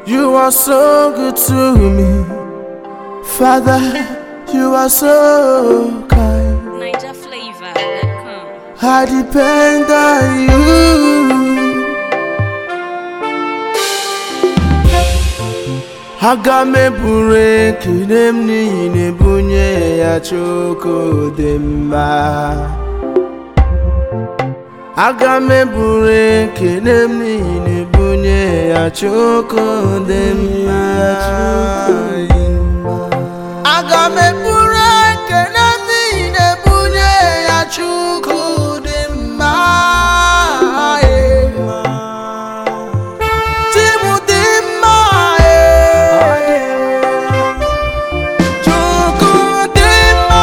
You are so good to me. Father, you are so kind. NigerFlavor.com. I depend on you. Aga m eburu ekele m n'ihi na ebunye ya Chukwu dị mma. Aga m eburu ekele m n'ihi na ebunye ya Chukwu dị mma. Aga m eburu ekele m n'ihi na ebunye ya Chukwu dị mma. Chi m dị mma. Chukwu dị mma.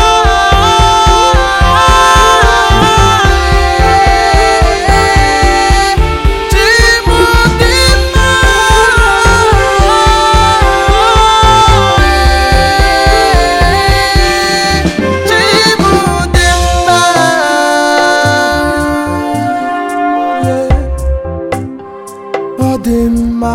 Chi m dị mma. Chi m dị mma. Ọ dị mma.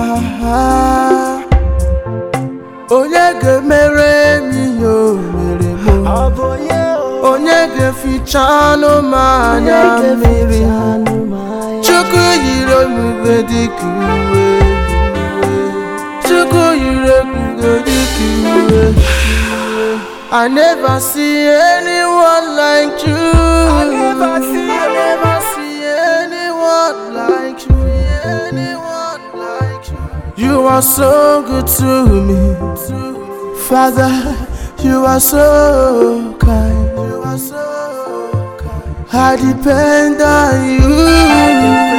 Onye ga-emere m ihe o mere m onye ga-eficha anụ m anya mmiri Chukwu yiri ebube dịka uwe Chukwu yiri ebube dịka uwe I never see anyone like you I never see, I never see anyone like you anyone like you You are so good to me Father, you are so kind. You are so kind. I depend on you.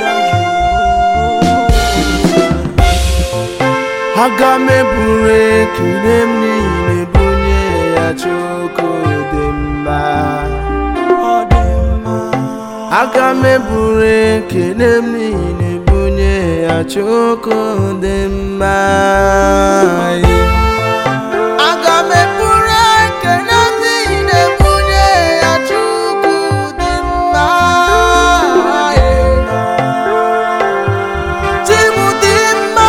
Aga m eburu ekele m n'ihi na ebunye ya Chukwu dị mma. Aga m eburu ekele m n'ihi na ebunye ya Chukwu dị mma. Aga m eburu ekele m n'ihi na ebunye ya Chukwu dị mma. Chi m dị mma.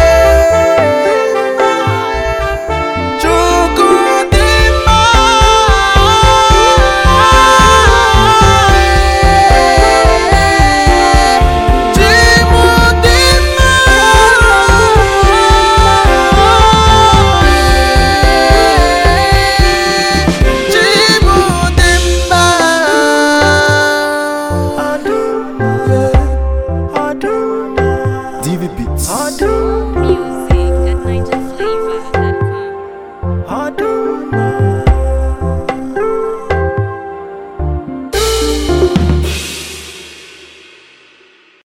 Chukwu dị mma. Chi m dị mma. Chi m dị mma. DV Beats. Music at NigerFlavor.com.